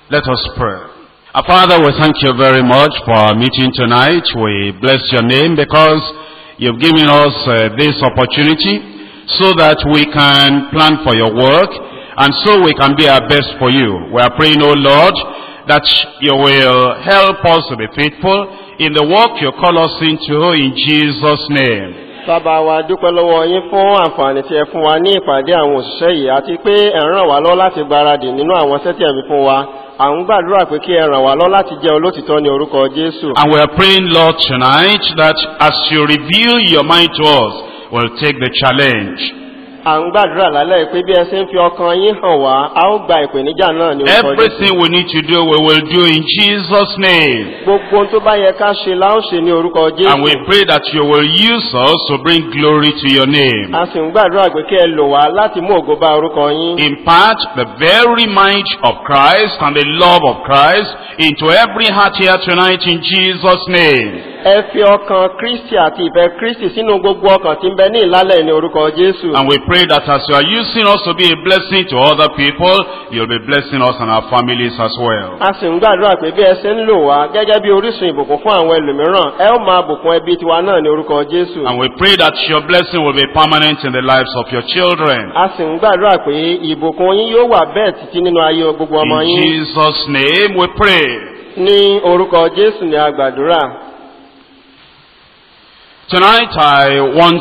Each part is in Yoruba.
Let us pray. Our Father, we thank you very much for our meeting tonight. We bless your name because you've given us uh, this opportunity so that we can plan for your work and so we can be our best for you. We are praying, O Lord, that you will help us to be faithful in the work you call us into in Jesus' name. Bàbá wa dúpẹ́ lọ́wọ́ yín fún àǹfààní tí ẹ fún wa ní ìpàdé àwọn òṣìṣẹ́ yìí àti pé ẹ ràn wá lọ́ láti gbaradì nínú àwọn sẹ́tì ẹ̀mí fún wa. À ń gbàdúrà pé kí ẹ ràn wá lọ́ láti jẹ́ olótìtọ́ ní orúkọ Jésù. And we are praying, Lord, tonight that as you reveal your mind to us, we'll take the challenge. À ń gbàdúrà lálẹ́ pé bí ẹ ṣe ń fi ọkàn yín hàn wá, a ó gba ìpèníjà náà ní orúkọ Jésù. Everything we need to do, we will do in Jesus' name. Gbogbo ohun tó bá yẹ ká ṣe la ó ṣe ní orúkọ And we Jésù. pray that you will use us to bring glory to your name. A sì ń gbàdúrà pé kí ẹ lò wá láti mú ògo bá orúkọ yín. Impart the very mind of Christ and the love of Christ into every heart here tonight in Jesus' name. Ẹ fi ọkàn Kristi àti ìfẹ́ Kristi sínú gbogbo ọkàn tí ń bẹ ní ìlálẹ̀ ní orúkọ Jésù. And we pray that as you are using us to be a blessing to other people, you'll be blessing us and our families as well. A sì ń gbàdúrà pé bí ẹ ṣe ń lò wá gẹ́gẹ́ bí orísun ìbùkún fún àwọn ẹlòmíràn, ẹ ó máa bùkún ẹbí tiwa náà ní orúkọ Jésù. And we pray that your blessing will be permanent in the lives of your children. A sì ń gbàdúrà pé ìbùkún yín yóò wà bẹ́ẹ̀ títí nínú ayé gbogbo ọmọ In yín. Jesus' name we pray. Ní orúkọ Jésù ni a gbàdúrà. Tonight I want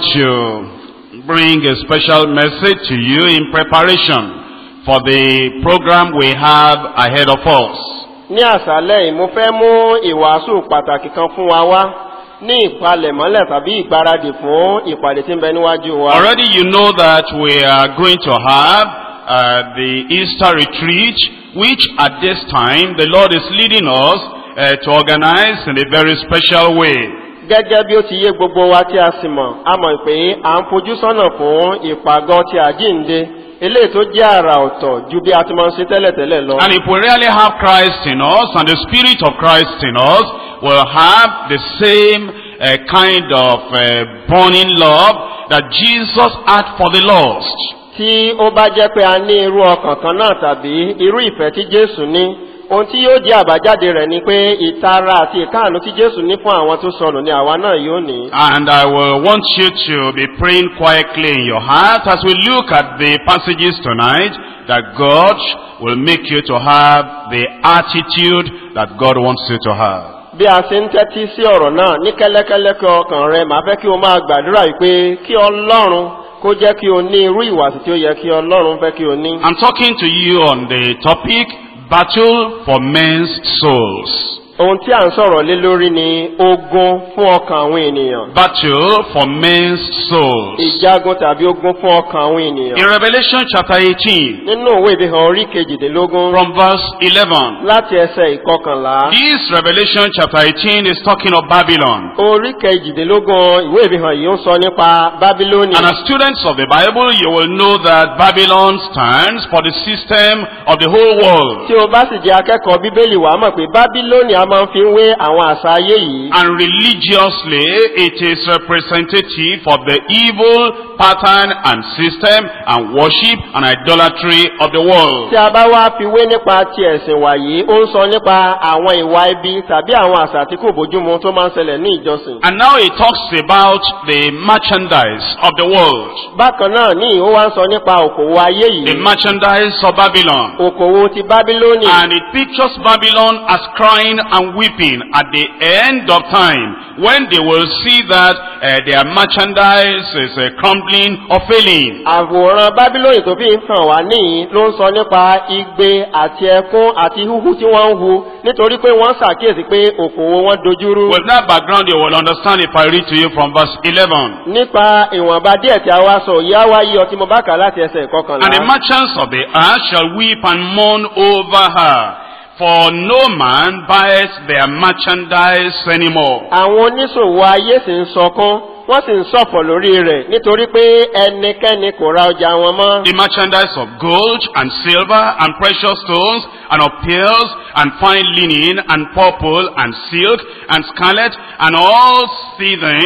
to bring a special message to you in preparation for the program we have ahead of us. Ní àṣálẹ̀ yìí, mo fẹ́ mú ìwàásù pàtàkì kan fún wa wá ní ìpalẹ̀mọ́lẹ̀ tàbí ìgbáradì fún ìpàdé tí ń bẹ níwájú wa. Already you know that we are going to have uh, the Easter retreat, which at this time the Lord is leading us uh, to organize in a very special way. Gẹ́gẹ́ bí ó ti yé gbogbo wa tí a sì mọ̀, a mọ̀ pé à ń fojú sọ́nà fún ìpàgọ́ ti àjíǹde, eléyìí tó jẹ́ àrà ọ̀tọ̀ ju bí a ti máa ń ṣe tẹ́lẹ̀tẹ́lẹ̀ lọ. And if we really have Christ in us and the Spirit of Christ in us, we'll have the same uh, kind of uh, burning love that Jesus had for the lost. Tí ó bá jẹ́ pé a ní irú ọkàn kan náà tàbí irú ìfẹ́ tí Jésù ní, ohun tí yóò jẹ́ àbájáde rẹ̀ ni pé ìtara àti ìkáàánú tí Jésù ní fún àwọn tó sọnù ni àwa náà yóò ní. And I will want you to be praying quietly in your heart as we look at the passages tonight that God will make you to have the attitude that God wants you to have. Bí a ṣe ń tẹ́tí sí ọ̀rọ̀ náà ní kẹ́lẹ́kẹ́lẹ́ kí ọkàn rẹ, màá fẹ́ kí o máa gbàdúrà wípé kí Ọlọ́run kó jẹ́ kí o ní irú ìwàsí tí ó yẹ kí Ọlọ́run fẹ́ kí o ní. I'm talking to you on the topic Battle for Men's Souls. Ohun tí à ń sọ̀rọ̀ lé lórí ni ogun fún ọkàn àwọn ènìyàn. Battle for Men's Souls. Ìjagun tàbí ogun fún ọkàn àwọn In ènìyàn. Revelation chapter 18 Nínú òwe ìfihàn orí kejìdínlógún from verse 11. láti ẹsẹ̀ ìkọkànlá. This Revelation chapter 18 is talking of Babylon. Orí kejìdínlógún ìwé ìfihàn yìí ń sọ nípa Bábílónì. And as students of the Bible, you will know that Babylon stands for the system of the whole world. Tí o bá sì jẹ́ akẹ́kọ̀ọ́ Bíbélì wàá mọ̀ pé Bábílónì a máa ń fi ń wé àwọn àṣà ayé yìí. And religiously, it is representative of the evil pattern and system and worship and idolatry of the world. Tí a bá wá fi wé nípa ti ẹ̀sìn wàyí, ó ń sọ nípa àwọn ìwà ibi tàbí àwọn àṣà tí kò bójúmu tó máa ń ṣẹlẹ̀ ní ìjọsìn. And now it talks about the merchandise of the world. Bákan náà ní ó wá ń sọ nípa òkòwò ayé The yìí. merchandise of Babylon. Òkòwò ti Bábílónì. And it pictures Babylon as crying and weeping at the end of time when they will see that uh, their merchandise is uh, crumbling or failing. Àwòrán Bábílónì tó fi ń hàn wá níyì ló ń sọ nípa igbe àti ẹkún àti húhú tí wọ́n ń hu nítorí pé wọ́n ṣàkíyèsí pé òkòwò wọn dojúrú. With that background, you will understand if I read to you from verse 11. Nípa ìwọ̀nba díẹ̀ tí a wá sọ, ìyá wa yí ọtí mo bá kà láti ẹsẹ̀ And the ìkọkànlá. merchants of the earth shall weep and mourn over her, for no man buys their merchandise anymore. Àwọn oníṣòwò ayé sì ń sọkún, wọ́n sì ń ṣọ̀fọ̀ lórí rẹ̀ nítorí pé ẹnikẹ́ni kò ra ọjà wọn mọ́. The merchandise of gold and silver and precious stones and of pearls and fine linen and purple and silk and scarlet and all seething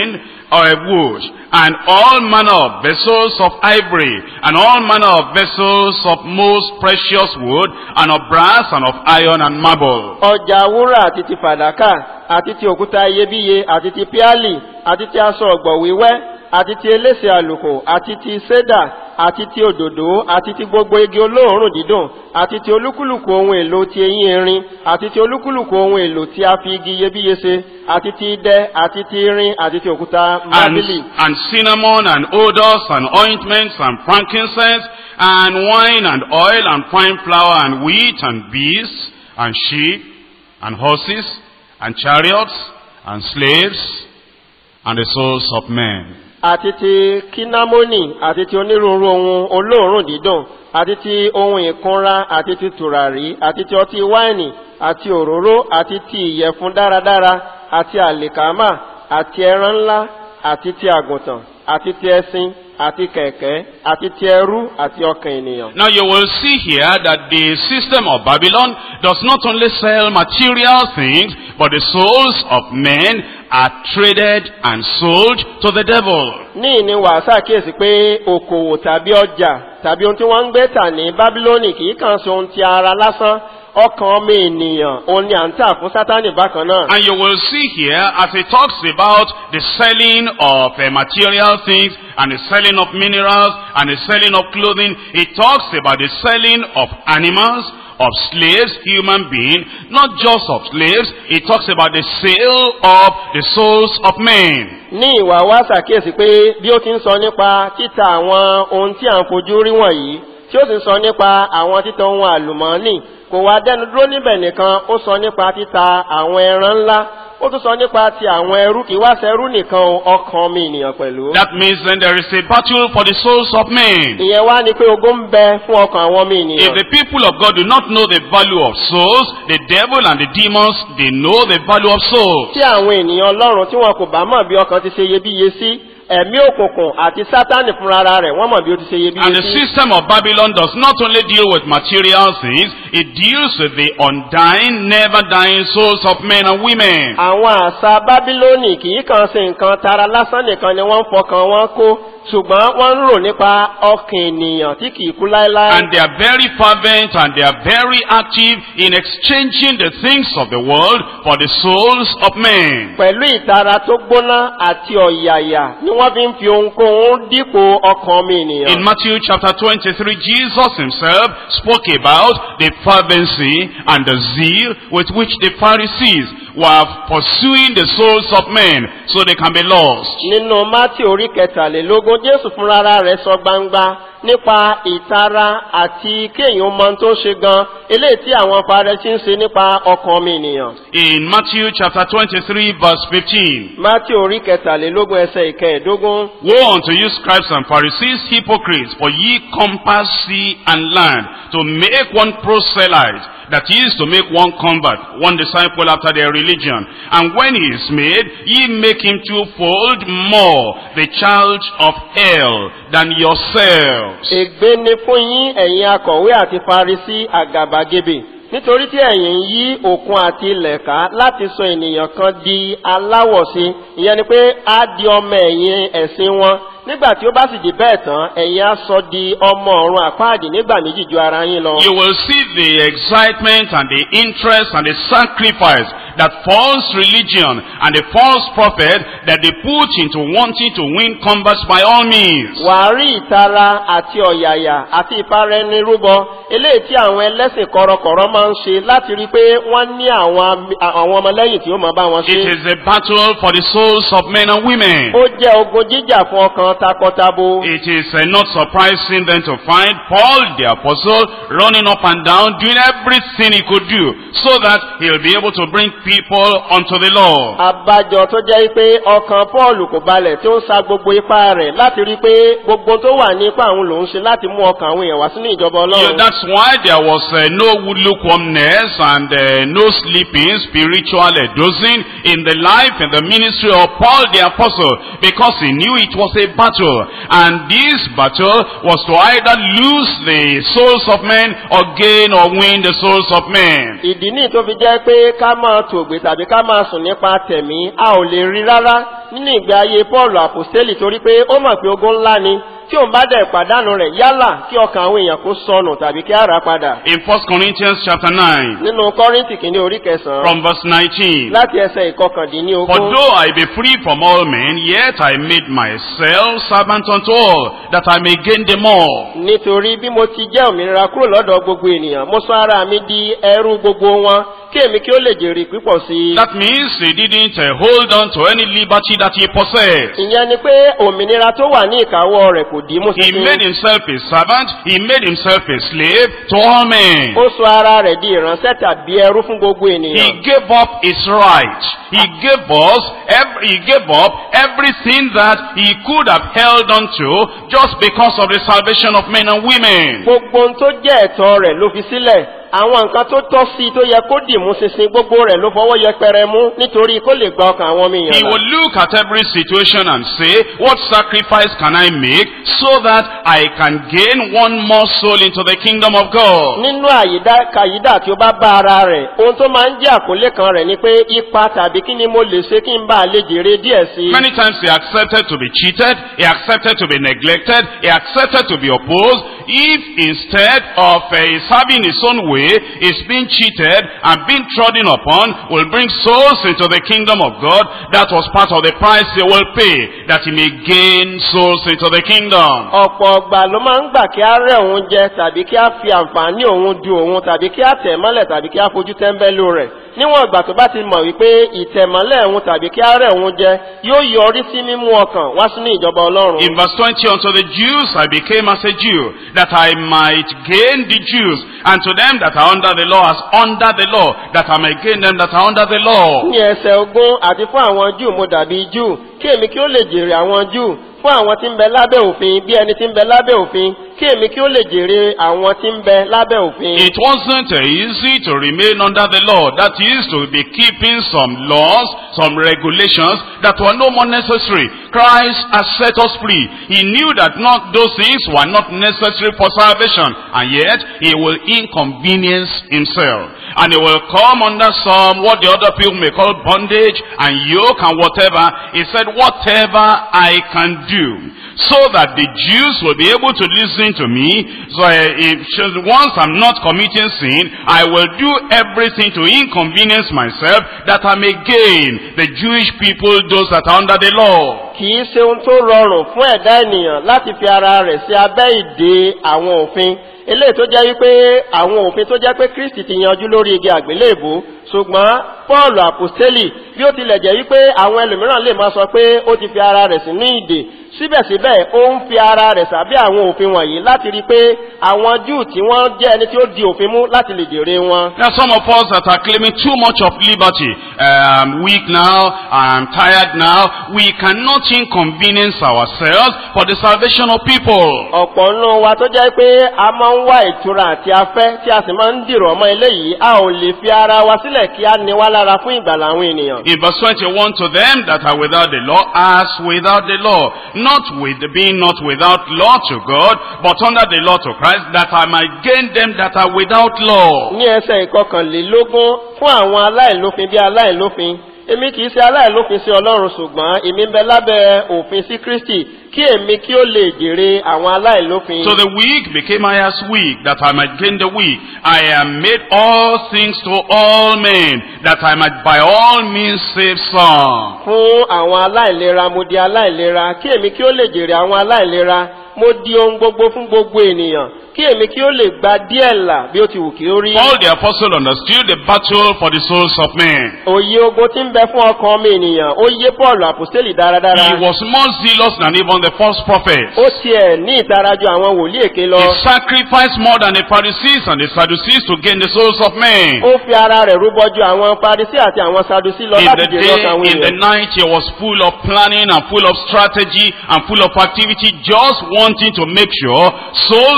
uh, wood, and all manner of vessels of ivory, and all manner of vessels of most precious wood, and of brass, and of iron, and marble. ọjà wúrà àti ti fàdákà àti ti òkúta iyebíye àti ti píálì àti ti aṣọ ọ̀gbọ̀ wíwẹ́ àti ti elése àlùkò àti ti sédà àti ti òdòdó àti ti gbogbo igi olóòórùn dídùn àti ti olúkúlùkù ohun èlò ti eyín erin àti ti olúkúlùkù ohun èlò tí a fi igi iyebíye ṣe àti ti idẹ àti ti irin àti ti òkúta And, mábìlì and cinnamon, and odors, and ointments, and frankincense, and wine, and oil, and fine flour, and wheat, and beasts, and sheep, and horses, and chariots, and slaves, and the souls of men. àti ti kinamoni àti ti onírúurú ohun olóòórùn dídùn àti ti ohun ìkunra àti ti tùràrí àti ti ọtí wáìnì àti òróró àti ti ìyẹ̀fun dáradára àti àlìkámà àti ẹran ńlá àti ti àgùntàn àti ti ẹṣin àti kẹ̀kẹ́ àti ti ẹrú àti ọkàn ènìyàn. Now you will see here that the system of Babylon does not only sell material things, but the souls of men are traded and sold to the devil. ní ìní wàá ṣàkíyèsí pé okòwò tàbí ọjà tàbí ohun tí wọ́n ń gbé tà ní bábílónì kì í kàn ṣe ohun ti ara lásán ọkàn ọmọ ènìyàn òun ni à ń tà fún sátánì bákan náà. And you will see here as it talks about the selling of uh, material things and the selling of minerals and the selling of clothing, it talks about the selling of animals, of slaves, human beings, not just of slaves, it talks about the sale of the souls of men. ní ìwà wa ṣàkíyèsí pé bí ó ti ń sọ nípa títa àwọn ohun tí à ń fojú rí wọ̀nyí tí ó sì ń sọ nípa àwọn títa ohun àlùmọ́ọ́nì kò wá dẹnu dúró níbẹ̀ nìkan ó sọ nípa títa àwọn ẹran ńlá ó tún sọ nípa ti àwọn ẹrú kì í wá ṣẹrú nìkan o, ọkàn mi ènìyàn pẹ̀lú. That means then there is a battle for the souls of men. ìyẹn wá ni pé ogun ń bẹ fún ọkàn àwọn ọmọ If ènìyàn. the people of God do not know the value of souls, the devil and the demons, they know the value of souls. tí àwọn ènìyàn ọlọ́run tí wọn kò bá mọ̀ bí ọkàn ti ṣe iyebíye sí ẹ̀mí òkùnkùn àti sátánì fúnra rẹ̀ wọ́n mọ̀ bí ó ti ṣe And iyebíye the sí. system of Babylon does not only deal with material things, it deals with the undying, never dying souls of men and women. àwọn àṣà bábílónì kì í kàn ṣe nǹkan tara lásán nìkan ni wọ́n ń fọkàn wọn kó ṣùgbọ́n wọ́n ń rò nípa ọkàn ènìyàn tí kì í kú láéláé. And they are very fervent and they are very active in exchanging the things of the world for the souls of men. pẹ̀lú ìtara tó gbóná àti ọ̀yàyà ni wọ́n fi ń fi ohunkóhun dípò ọkàn ọmọ ènìyàn. In Matthew chapter 23, Jesus himself spoke about the fervency and the zeal with which the Pharisees were pursuing the souls of men so they can be lost. nínú mátì orí kẹtàlélógún jésù fúnra rẹ̀ sọ gbangba nípa ìtara àti kéèyàn mọ ohun tó ń ṣe gan eléyìí tí àwọn farẹsí ń ṣe nípa ọkàn ọmọ ènìyàn. In Matthew chapter 23 verse 15, mátì orí kẹtàlélógún ẹsẹ ìkẹẹ̀dógún. Woe unto you scribes and Pharisees, hypocrites, for ye compass sea and land to make one proselyte, that is to make one convert, one disciple after their religion. And when he is made, ye make him twofold more the child of hell than yourselves. ègbé ni fún yín ẹ̀yin akọ̀wé àti farisi àgàbàgebè nítorí tí ẹ̀yin ń yí òkun àti ilẹ̀ ká láti sọ ènìyàn kan di aláwọ̀sí ìyẹn ni pé á di ọmọ ẹ̀yìn ẹ̀sìn wọn nígbà tí ó bá sì di bẹ́ẹ̀ tán ẹ̀yin á sọ di ọmọ ọ̀run àpáàdì nígbà méjì ju ara yín lọ. You will see the excitement and the interest and the sacrifice that false religion and the false prophet that they put into wanting to win converts by all means. wàá rí ìtara àti ọ̀yàyà àti ìparẹ́nirúbọ eléyìí tí àwọn ẹlẹ́sìn kọ̀rọ̀kọ̀rọ̀ máa ń ṣe láti rí i pé wọ́n ní àwọn am- àwọn ọmọlẹ́yìn tí ó máa bá wọn It ṣe. is a battle for the souls of men and women. ó jẹ́ ogun jíjà fún ọkàn takọtabo. It is uh, not surprising then to find Paul the apostle running up and down doing everything he could do so that he'll be able to bring people unto the Lord. àbájọ tó jẹ́ pé ọkàn paul kò balẹ̀ tí ó ń sa gbogbo ipá rẹ̀ láti rí i pé gbogbo tó wà ní ipá òun lòún ṣe láti mú ọkàn àwọn èèyàn wá sínú ìjọba Yeah, ọlọ́run. that's why there was uh, no lukewarmness and uh, no sleeping, spiritual uh, dozing in the life and the ministry of Paul the apostle because he knew it was a battle and this battle was to either lose the souls of men or gain or win the souls of men. ìdí ní tó fi jẹ́ pé ká máa tògbè tàbí ká máa sùn nípa tẹ̀mí a ò lè rí rárá nínú ìgbé ayé paul àpòstélì torí pé ó mọ̀ pé ogun ńlá ni tí òun bá dẹ̀ pàdánù rẹ̀ yálà kí ọkàn àwọn èèyàn kó sọnù tàbí kí á rà padà In 1 Corinthians chapter 9, nínú kọ́ríntì kìíní orí kẹsàn-án from verse 19. láti ẹsẹ̀ For ìkọkàndínlógún though I be free from all men, yet I made myself servant unto all, that I may gain them all. nítorí bí mo ti jẹ́ òmìnira kúrò lọ́dọ̀ gbogbo ènìyàn mo sọ ara mi di ẹrú gbogbo wọn kí èmi kí ó lè jèrè pípọ̀ sí i. That means he didn't uh, hold on to any liberty that he possessed. ìyẹn ni pé òmìnira tó wà ní ìkáwọ́ rẹ̀ kò dì í mú He made sísìn. himself a servant, he made himself a slave to all men. ó sọ ara rẹ̀ di ìránṣẹ́ tàbí ẹrú fún gbogbo He ènìyàn. gave up his right. He gave us, ev- he gave up everything that he could have held on to just because of the salvation of men and women. gbogbo ohun tó jẹ́ ẹ̀tọ́ rẹ̀ ló fi sílẹ̀ àwọn nǹkan tó tọ́ sí i tó yẹ kó dì mú ṣinṣin gbogbo rẹ̀ ló fọwọ́ yẹpẹrẹ mú nítorí kó lè gba ọkàn àwọn ọmọ He èèyàn là. will look at every situation and say, what sacrifice can I make so that I can gain one more soul into the kingdom of God? nínú àyídá kàyídà tí ó bá bá ara rẹ̀ ohun tó máa ń jẹ́ àkọlé kan rẹ̀ ni pé ipa tàbí kí ni mo lè ṣe kí n bá a lè jèrè díẹ̀ sí i. Many times he accepted to be cheated, he accepted to be neglected, he accepted to be opposed. If instead of uh, his having his own way, he's being cheated and being trodden upon, will bring souls into the kingdom of God, that was part of the price he will pay, that he may gain souls into the kingdom. ọ̀pọ̀ ọgbà ló máa ń gbà kí á rẹ̀ òun jẹ tàbí kí á fi àǹfààní òun du òun tàbí kí á tẹ̀ mọ́lẹ̀ tàbí kí á fojú tẹ́ńbẹ́lú rẹ̀ níwọ̀n ìgbà tó bá ti mọ̀ wípé ìtẹ̀mọ́lẹ̀ òun tàbí kí á rẹ̀ òun jẹ yóò yọrí sí mímú ọkàn wá sínú ìjọba ọlọ́run. In verse 20, unto the Jews I became as a Jew, that I might gain the Jews, and to them that are under the law as under the law, that I might gain them that are under the law. ní ẹsẹ̀ ogún àti fún àwọn júù mo dàbí júù kí èmi kí ó lè jèrè àwọn júù fún àwọn tí ń bẹ lábẹ́ òfin bí ẹni tí ń bẹ lábẹ́ òfin kí èmi kí ó lè jèrè àwọn tí ń bẹ lábẹ́ òfin. It wasn't uh, easy to remain under the law. That is to be keeping some laws, some regulations that were no more necessary. Christ has set us free. He knew that not those things were not necessary for salvation. And yet, he will inconvenience himself. And he will come under some, what the other people may call bondage and yoke and whatever. He said, whatever I can do so that the Jews will be able to listen to me. So uh, if, once I'm not committing sin, I will do everything to inconvenience myself that I may gain the Jewish people, those that are under the law. kì í ṣe ohun tó rọrùn fún ẹ̀dá ènìyàn láti fi ara rẹ̀ sí abẹ́ ìdè àwọn òfin eléyìí tó jẹ́ wípé àwọn òfin tó jẹ́ pé kristi ti yanjú lórí igi àgbélébò ṣùgbọ́n paul àpòstélì bí ó tilẹ̀ jẹ́ wípé àwọn ẹlòmíràn lè máa sọ pé ó ti fi ara rẹ̀ sínú ìdè síbẹ̀síbẹ̀ ó ń fi ara rẹ̀ sábẹ́ àwọn òfin wọ̀nyí láti rí i pé àwọn júù tí wọ́n jẹ́ ẹni tí ó di òfin mú láti lè jèrè wọn. There are some of us that are claiming too much of liberty. Uh, I'm weak now, I'm tired now. We cannot inconvenience ourselves for the salvation of people. ọ̀pọ̀ nínú wa tó jẹ́ pé a máa ń wá ìtura àti afẹ́ tí a sì máa ń dìrọ̀ mọ́ eléyìí a ò lè fi ara wa sílẹ̀ kí a ní wá lára fún ìgbàlà àwọn ènìyàn. In verse 21, to them that are without the law, as without the law, not with being not without law to God, but under the law to Christ, that I might gain them that are without law. ní ẹsẹ̀ ìkọkànlélógún fún àwọn aláìlófin bí aláìlófin èmi kì í ṣe aláìlófin sí ọlọ́run ṣùgbọ́n èmi ń bẹ lábẹ́ òfin sí kristi kí èmi kí ó lè jèrè àwọn aláìlófin. So the weak became I as weak, that I might gain the weak. I am made all things to all men, that I might by all means save some. fún àwọn aláìlera mo di aláìlera kí èmi kí ó lè jèrè àwọn aláìlera mo di ohun gbogbo fún gbogbo ènìyàn kí èmi kí ó lè gba díẹ̀ là bí ó ti wù kí ó rí. Paul the apostle understood the battle for the souls of men. òye ogun tí ń bẹ fún ọkàn ọmọ ènìyàn ó yé paul àpòstélì dáradára. He was more zealous than even the false prophets. ó tiẹ̀ ní ìtara ju àwọn wòlíì èké lọ. He sacrificed more than the Pharisees and the Sadducees to gain the souls of men. ó fi ara rẹ̀ rúbọ ju àwọn parisí àti àwọn sadusi lọ In láti the jèrè day, ọkàn àwọn in the èèyàn. night, he was full of planning and full of strategy and full of activity, just wanting to make sure souls were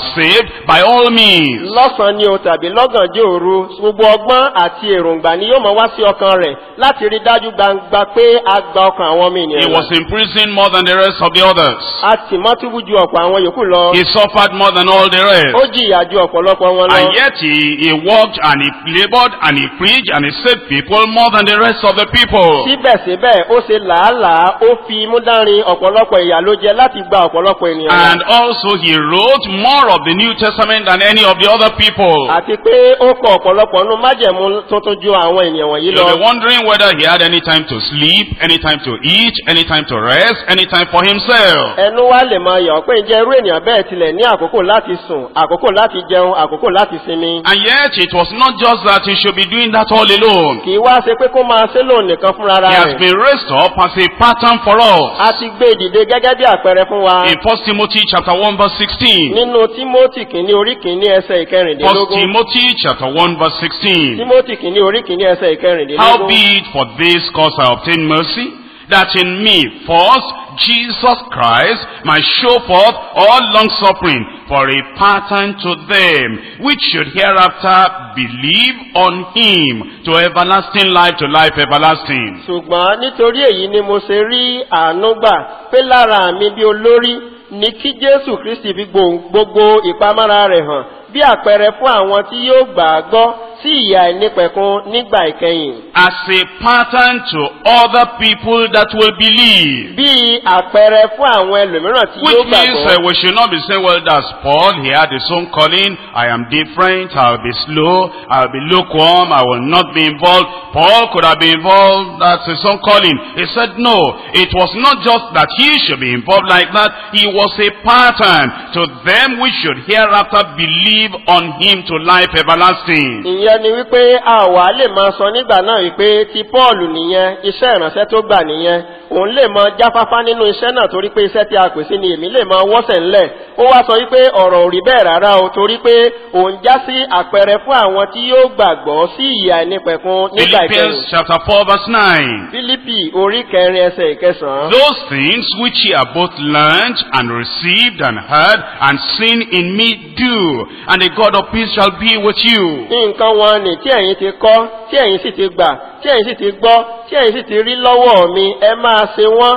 saved by all means. lọ́sàn-án ni o tàbí lọ́gànjọ́ òru gbogbo ọgbọ́n àti èròǹgbà ni yóò mọ wá sí ọkàn rẹ̀ láti rí dájú gbangba pé a gba ọkàn àwọn ọmọ He ènìyàn was là. in prison more than the rest of the others. a sì mọ́ túbú ju ọ̀pọ̀ àwọn yòókù lọ He suffered more than all the ó rest. jìyà ju ọ̀pọ̀lọpọ̀ wọn lọ And yet he, he worked and he labored and he preached and he saved people more than the rest of the people. síbẹ̀síbẹ̀ ó ṣe làálàá ó fi imú dánrin ọ̀pọ̀lọpọ̀ ìyà ló jẹ láti gba ọ̀pọ̀lọpọ̀ ènìyàn là. And also he wrote more of the New Testament than any of the other people. àti pé ó kọ ọ̀pọ̀lọpọ̀ nínú májẹ̀mú tuntun ju àwọn ènìyàn wọ̀nyí You'll lọ. be wondering whether he had any time to sleep, any time to eat, any time to rest, any time for himself. ẹnu wa lè máa yọ̀ pé ǹjẹ́ irú ènìyàn bẹ́ẹ̀ tilẹ̀ ní àkókò láti sùn àkókò láti jẹun àkókò láti sinmi. And yet it was not just that he should be doing that all alone. kì í wá ṣe pé kó máa ṣe lóun nìkan fúnra He has rẹ̀. been raised up as a pattern for a us. ti gbé ìdìde gẹ́gẹ́ bí àpẹẹrẹ fún wa. In 1 Timothy chapter 1 verse 16. nínú tímótì kìíní orí kìíní ẹsẹ̀ 1 ìkẹrìndínlógún. Timothy chapter 1 verse 16. tímótì kìíní orí kìíní ẹsẹ̀ ìkẹrìndínlógún. Howbeit for this cause I obtain mercy, that in me first Jesus Christ might show forth all long suffering for a pattern to them which should hereafter believe on him to everlasting life to life everlasting. ṣùgbọ́n nítorí èyí ni mo ṣe rí àánú gbà pé lára mi bí olórí ni kí jésù kristi fi gbo- gbogbo ìpamọ́ra rẹ̀ hàn bí àpẹẹrẹ fún àwọn tí yóò gbà á gbọ́ sí ìyà ìnípẹ̀kun nígbà ìkẹyìn. As a pattern to other people that will believe. bí àpẹẹrẹ fún àwọn ẹlòmíràn tí Which yóò means uh, gbàgbọ́. we should not be saying, well, that's Paul. He had his own calling. I am different. I'll be slow. I'll be lukewarm. I will not be involved. Paul could have been involved. That's his own calling. He said, no. It was not just that he should be involved like that. He was a pattern to them which should hereafter believe on him to life everlasting. ìyẹn ni wípé a wà lè máa sọ nígbà náà wípé ti paul nìyẹn iṣẹ́ ìránṣẹ́ tó gbà nìyẹn òun lè máa jáfáfá nínú iṣẹ́ náà torí pé iṣẹ́ tí a pè sí ni èmi lè máa wọ́sẹ̀ ńlẹ̀ ó wá sọ wípé ọ̀rọ̀ ò rí bẹ́ẹ̀ rárá o torí pé òun já sí àpẹẹrẹ fún àwọn tí yóò gbàgbọ́ sí ìyà ìnípẹ̀kun nígbà ìkẹyìn Philippians chapter 4 verse 9. fílípì orí kẹrin ẹsẹ̀ ìkẹsàn-án Those things which ye have both learned and received and heard and seen in me do, and the God of peace shall be with you. nǹkan wọn ni tí ẹ̀yin ti kọ́ tí ẹ̀yin sì ti gbà tí ẹ̀yin sì ti gbọ́ tí ẹ̀yin sì ti rí lọ́wọ́ mi ẹ máa ṣe wọ́n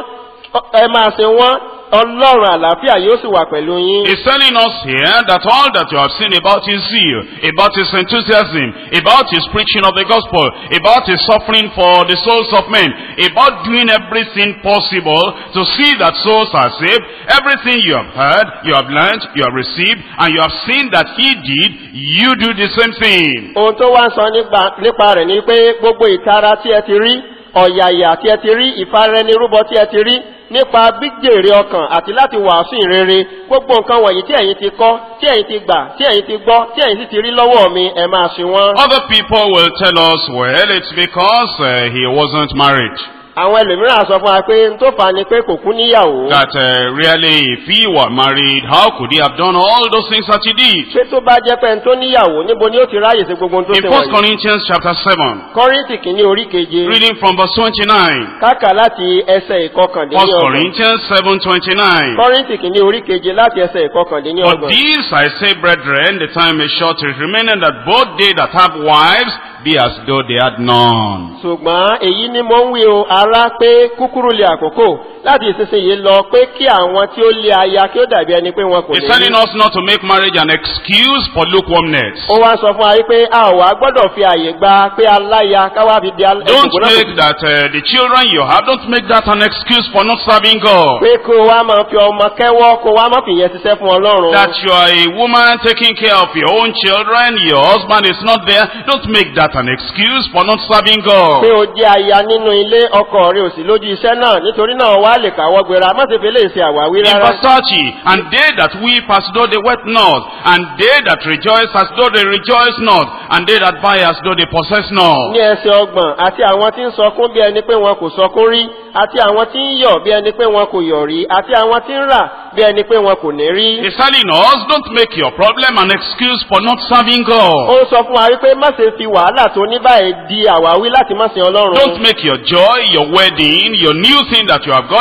ẹ máa ṣe wọ́n ọlọ́run àlàáfíà yóò sì wà pẹ̀lú yín. He's telling us here that all that you have seen about his zeal, about his enthusiasm, about his preaching of the gospel, about his suffering for the souls of men, about doing everything possible to see that souls are saved, everything you have heard, you have learned, you have received, and you have seen that he did, you do the same thing. ohun tó wá ń sọ nípa- nípa rẹ̀ ni pé gbogbo ìtara tí ẹ ti rí ọ̀yàyà tí ẹ ti rí ìfarẹnirúbọ tí ẹ ti rí nípa gbígbèrè ọkàn àti láti wàásù ìrere gbogbo nǹkan wọ̀nyí tí ẹ̀yin ti kọ́ tí ẹ̀yin ti gbà tí ẹ̀yin ti gbọ́ tí ẹ̀yin sì ti rí lọ́wọ́ mi ẹ máa ṣe wọ́n. Other people will tell us, well, it's because uh, he wasn't married. àwọn ẹlòmíràn sọ fún wa pé n tó fà á ni pé kò kú níyàwó. That uh, really, if he were married, how could he have done all those things that he did? ṣé tó bá jẹ́ pé n tó níyàwó níbo ni ó ti ráyè sí gbogbo ohun tó In ṣe 1 wọ̀nyí. Corinthians chapter 7, kọ́rìntì kìíní orí keje reading from verse 29. káka láti ẹsẹ̀ 1 ìkọkàndínlọ́gbọ̀n. Corinthians 7, 29. kọ́rìntì kìíní orí keje láti ẹsẹ̀ For ìkọkàndínlọ́gbọ̀n. this I say, brethren, the time is short, it remaining that both they that have wives be as though they had none. ṣùgbọ́n èyí ni mo ń wí o ará pé kúkúrú lè àkókò láti ìsinsìnyí lọ pé kí àwọn tí ó lé aya kí ó dàbí ẹni pé wọn kò He's ní telling rí. us not to make marriage an excuse for lukewarmness. ó wá sọ fún wa wípé a ò wá gbọ́dọ̀ fi àyè gba pé aláya káwá fi di Don't ẹ̀sìnkú make that uh, the children you have, don't make that an excuse for not serving God. pé kó o wá máa fi ọmọ kẹ́wọ́ kó o wá máa fi yẹn ṣiṣẹ́ fún ọlọ́run. That you are a woman taking care of your own children, your husband is not there, don't make that an excuse for not serving pé God. o jẹ́ aya nínú ilé ọkọ rẹ ò sí lójú iṣẹ́ náà nítorí náà wá lè káwọ́ gbéra má ṣe fi lè ṣe àwáwí In rárá. verse 30, and they that weep as though they wept not, and they that rejoice as though they rejoice not, and they that buy as though they possess not. ní ẹsẹ̀ ọgbọ̀n àti àwọn tí ń sọkún bí ẹni pé wọn kò sọkún rí àti àwọn tí ń yọ̀ bí ẹni pé wọn kò yọ̀ rí àti àwọn tí ń rà bí ẹni pé wọn kò ní rí. He's telling us, don't make your problem an excuse for not serving ó God. ń sọ fún wa wípé má ṣe fi wàhálà tó ní báyìí di àwáwí láti má sin Don't ọlọ́run. make your joy, your wedding, your new thing that you have got,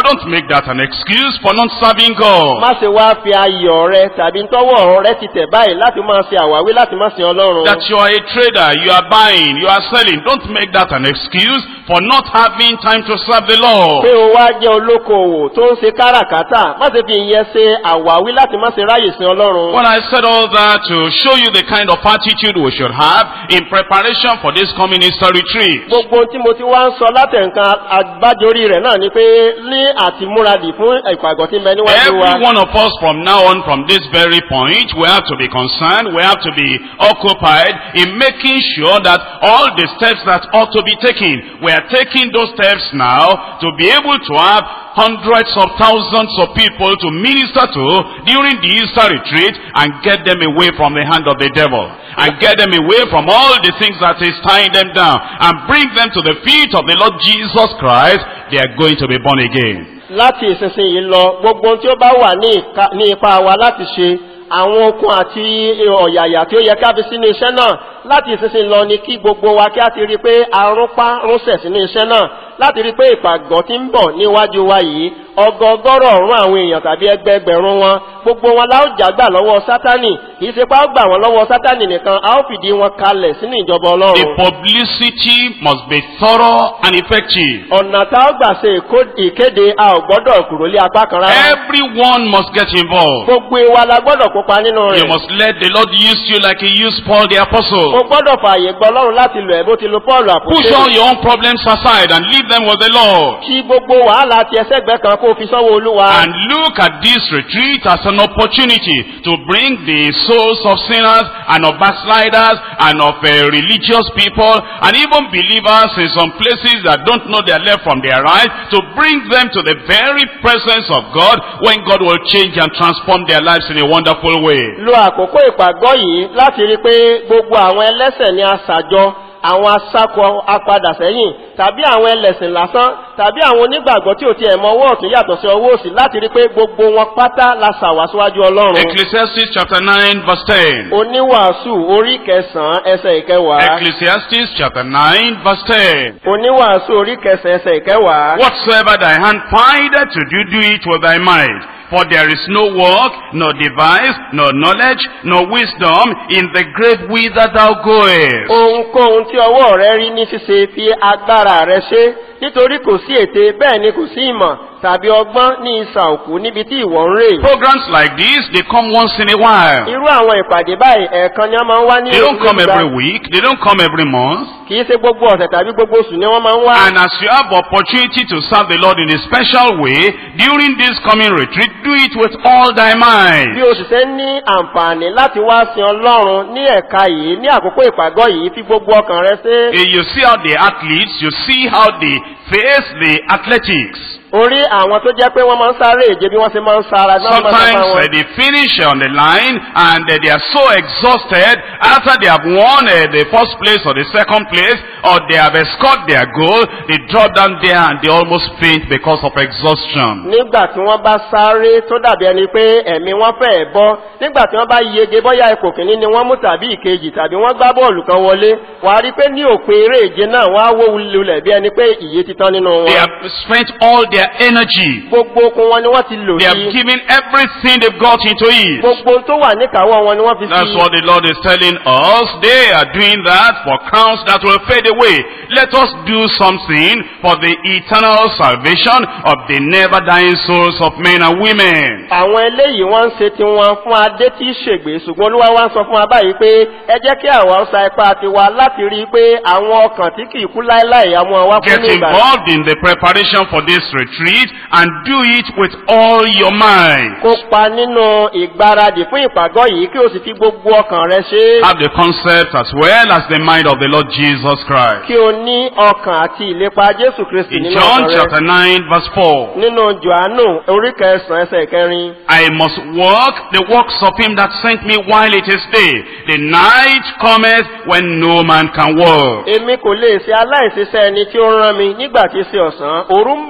don't make that an excuse for not serving God. má ṣe wá fi ayọ̀ rẹ tàbí tọ́wọ́ rẹ ti tẹ̀ báyìí láti máa ṣe àwáwí láti má sin ọlọ́run. That you are a trader, you are buying, you are selling. Don't make that an excuse for not having time to serve the Lord. pé o wá jẹ́ olókoòwò tó ń ṣe káràkátà má ṣe fi ìyẹn ṣe àwáwí láti má ṣe ráyè sin ọlọ́run. Well, I said all that to show you the kind of attitude we should have in preparation for this coming Easter retreat. gbogbo ohun tí mo ti wá ń sọ látẹ̀ǹkan àgbájorí rẹ̀ náà ni pé ní àtimúradì fún ìpàgọ́ tí ń bẹ níwájú wa. Every one of us from now on, from this very point, we have to be concerned, we have to be occupied in making sure that all the steps that ought to be taken, we are taking those steps now to be able to have hundreds of thousands of people to minister to during the Easter retreat and get them away from the hand of the devil and get them away from all the things that is tying them down and bring them to the feet of the Lord Jesus Christ. They are going to be born again. láti ìsinsìnyí lọ gbogbo ohun tí ó bá wà ní ìka- ní ipa wa láti ṣe àwọn okun àti ọ̀yàyà tí ó yẹ ká fi sínú iṣẹ́ náà láti ìsinsìnyí lọ ni kí gbogbo wa kí á ti rí i pé arúnpá rúnṣẹ̀ sínú iṣẹ́ náà láti rí i pé ìpàgọ́ tí ń bọ̀ níwájú wa yìí ọgọgọ́rọ̀ ọ̀rún àwọn èèyàn tàbí ẹgbẹẹgbẹ̀rún wọn gbogbo wọn la ó jágbà lọ́wọ́ sátánì kì í ṣe pé a ó gbà wọn lọ́wọ́ sátánì nìkan a ó fìdí wọn kalẹ̀ sínú ìjọba The ọlọ́run publicity must be thorough and effective. ọ̀nà tá a ó gbà ṣe ìkó- ìkéde a ò gbọ́dọ̀ kúrò lé apá kan rárá Everyone must get involved. gbogbo wa la gbọ́dọ̀ kópa nínú You rẹ̀ must let the Lord use you like he used Paul the o apostle. gbọ́dọ̀ fààyè gbọ́ ọlọ́run láti lò ẹ́ bó ti lo paul Push all àpòtẹ́ your own problems aside and leave them with the Lord. kí gbogbo wàhálà ti ẹsẹ̀gbẹ́ kan kó o fi sọ́wọ́ olúwa And look at this retreat as an opportunity to bring the souls of sinners and of backsliders and of uh, religious people and even believers in some places that don't know their left from their right to bring them to the very presence of God when God will change and transform their lives in a wonderful way. lo àkókò ìpàgọ́ yìí láti rí i pé gbogbo àwọn ẹlẹ́sẹ̀ ni a ṣàjọ àwọn asákọ apadà sẹ́yìn tàbí àwọn ẹlẹ́sìn lásán tàbí àwọn onígbàgbọ́ tí ò tiẹ̀ mọ ọwọ́ ọ̀tún yàtọ̀ sí ọwọ́ òsì láti rí i pé gbogbo wọn pátá la ṣàwàsíwájú ọlọ́run Ecclesiastes chapter 9 verse 10. oníwàásù orí kẹsàn-án ẹsẹ̀ ìkẹwàá Ecclesiastes chapter 9 verse 10. oníwàásù orí kẹsàn-án ẹsẹ̀ ìkẹwàá. Whatsoever thy hand findeth to do, do it with thy might. For there is no work, nor device, nor knowledge, nor wisdom in the great whither thou goest. ohunkóhun tí ọwọ́ rẹ rí ní ṣíṣe fi agbára rẹ ṣe nítorí kò sí ète bẹ́ẹ̀ ni kò sí ìmọ̀ tàbí ọgbọ́n ní ìsà òkú níbi tí ìwọ ń rè. Programs like this, they come once in a while. irú àwọn ìpàdé báyìí ẹ̀ẹ̀kan ni wọ́n máa ń wá ní They don't come nígbà- every week, they don't come every month. kì í ṣe gbogbo ọ̀sẹ̀ tàbí gbogbo oṣù ni wọ́n máa ń wá. And as you have opportunity to serve the Lord in a special way, during this coming retreat, do it with all thy bí might. o sì ṣe ń ní àǹfààní láti wá sin ọlọ́run ní ẹ̀ka yìí ní àkókò ìpàgọ́ yìí fi gbogbo ọkàn rẹ ṣe. Eh, You see how the athletes, you see how they face the athletics. orí àwọn tó jẹ́ pé wọ́n máa ń sáré èje bí wọ́n ṣe máa ń sára náà máa ń Sometimes sára uh, wọn. they finish on the line and uh, they are so exhausted after they have won uh, the first place or the second place or they have scored their goal, they drop down there and they almost faint because of exhaustion. nígbà tí wọ́n bá sáré tó dàbí ẹni pé ẹ̀mí wọn fẹ́ bọ́ nígbà tí wọ́n bá yege bóyá ipò kìíní ni wọ́n mú tàbí ìkejì tàbí wọ́n gbá bọ́ọ̀lù kan wọlé wà á rí i pé ní òpin eré ìje náà wọ́n á wó lulẹ̀ bí ẹni pé ìyè ti tán nínú They wọn. have spent all their energy. gbogbo okun wọn ni wọ́n ti lò They have sí given everything they've got into it. gbogbo ohun tó wà níkàáwọ́ wọn ni wọ́n fi That's sí. what the Lord is telling us. They are doing that for crowns that will fade away. Let us do something for the eternal salvation of the never dying souls of men and women. àwọn eléyìí wọ́n ń ṣe tiwọn fún adé tí í ṣègbè ṣùgbọ́n olúwa wá ń sọ fún wa báyìí pé ẹ jẹ́ kí àwa ó sa ipá tiwa láti rí i pé àwọn ọkàn tí kì í kú láéláé àwọn àwa kú Get ní ìgbà involved in the preparation for this retreat and do it with all your mind. kópa nínú ìgbáradì fún ìpàgọ́ yìí kí o sì fi gbogbo ọkàn rẹ ṣe é. Have the concept as well as the mind of the Lord Jesus Christ. kí o ní ọkàn àti ìlépa jésù kristi In nínú John ọkàn chapter rẹ 9 verse 4. nínú johannu orí kẹsàn-án ẹsẹ̀ kẹrin I must work the works of him that sent me while it is day. The night cometh when no man can work. èmi kò lè ṣe aláìṣiṣẹ́ ẹni tí ó rán mi nígbà tí í ṣe ọ̀sán òru ń bọ̀ wá